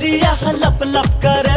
कमरिया लप लप करे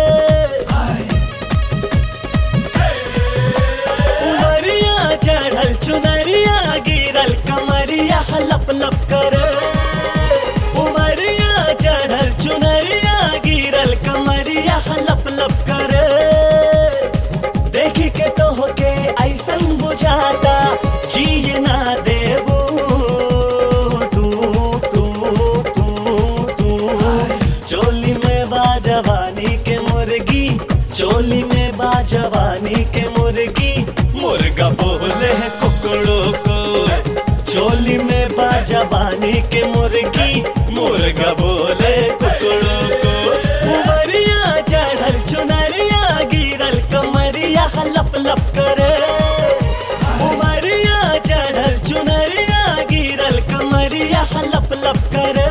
उमरिया चढ़ल चुनरिया गिरल कमरिया लप लप करे उमरिया चढ़ल चुनरिया गिरल कमरिया लप लप करे देखी के तो होके ऐसन बुझाता जिए ना देबू तू तू तू तू चोली में बा जवानी के मुर्गी चोली में बा जवानी के मुर्गी मुर्गा बोले है कुकड़ों को चोली में बा जवानी के मुर्गी मुर्गा बोले कुकड़ों को उमरिया चढ़ल चुनरिया गिरल कमरिया लप लप करे उमरिया चढ़ल चुनरिया गिरल कमरिया लप लप करे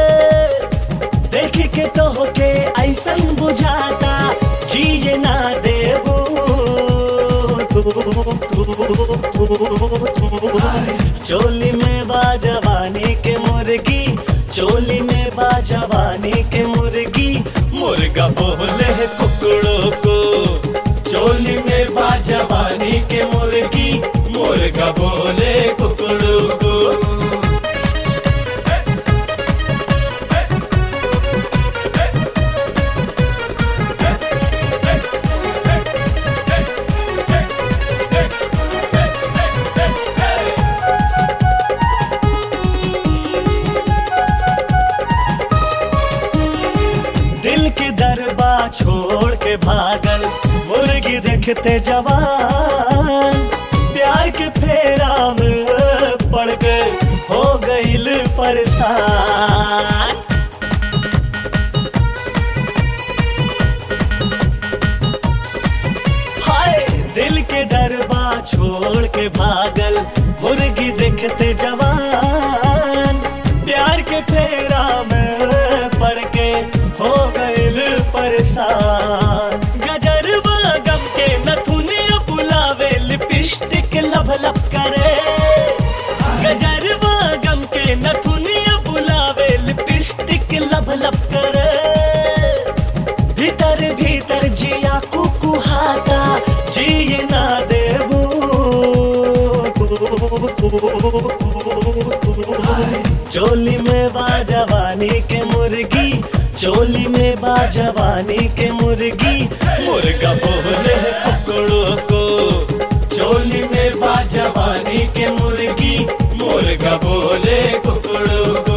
देखी के तो होके ऐसन बुझाता जिए ना देबू चोली में बा जवानी के मुर्गी चोली में बा जवानी के मुर्गी मुर्गा बोले है कुकड़ों को चोली में बा जवानी के मुर्गी मुर्गा बोले कुकड़ों को दिल की दरबा छोड़ के भागल मुर्गी देखते जवान प्यार के फेरा में पड़ गए हो गईल परेशान हाय दिल के दरबा छोड़ के भागल मुर्गी देखते जवान प्यार के फेरा में पड़ के हो गईल परेशान गजरबा गम के नथुनिया बुलावे लिपस्टिक लब लब करे गजरबा गम के नथुनिया बुलावे लिपस्टिक लब लब करे भीतर भीतर जिया कुकुहाता जिए ना देबू चोली में बा जवानी के मुर्गी चोली में बा जवानी के मुर्गी मुर्गा बोले है कुकड़ों को चोली में बा जवानी के मुर्गी मुर्गा बोले कुकड़ों को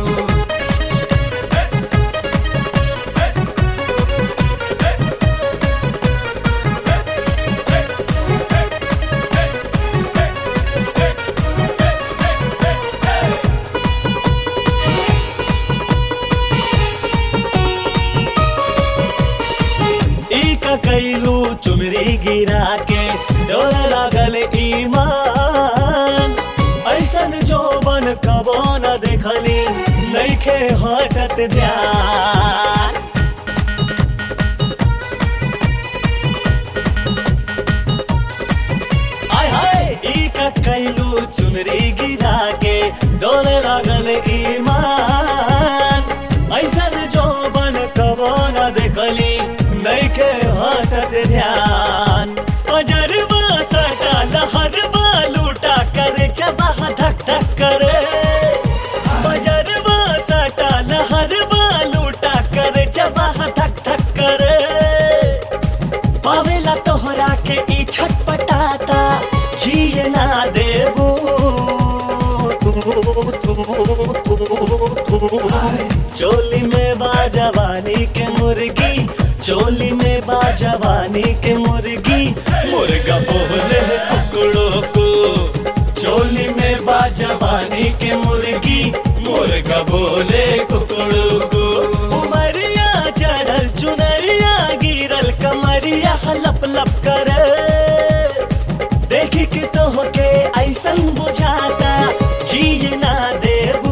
ई का कैलू चुमरी गिरा के डोर लागल ईमान ऐसन जोबन कबो न देखली नइखे हटत ध्यान आय हाय ई का कैलू चुनरी गिरा के डोर लागल ईमान ऐसन जोबन कबो न देखली नइखे हटत ध्यान अजरबा सटा लहरबा लूटा करे चबाह धक धक करे अजरबा सटा लहरबा लूटा करे चबाह धक धक करे पावेला तोहरा के ई छटपटाता जिए ना देबू चोली में बा जवानी के मुर्गी चोली में बा जवानी के मुर्गी मुर्गा बोले है कुकड़ों को चोली में बा जवानी के मुर्गी मुर्गा बोले कुकड़ों को उमरिया चढ़ल चुनरिया गिरल कमरिया लप लप करे देखी के तो होके ऐसन बुझाता जिए ना देबू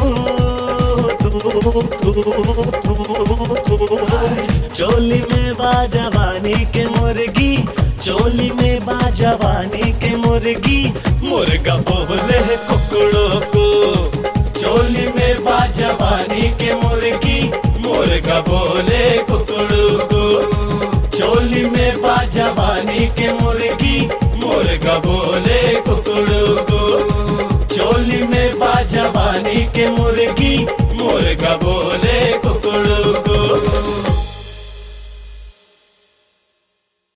चोली में बा जवानी के मुर्गी चोली में बा जवानी के मुर्गी मुर्गा बोले है कुकड़ों को चोली में बा जवानी के मुर्गी मुर्गा बोले कुकड़ू को चोली में बाजवानी के मुर्गी मुर्गा बोले कुकड़ू को चोली में बाजवानी के मुर्गी मुर्गा बोले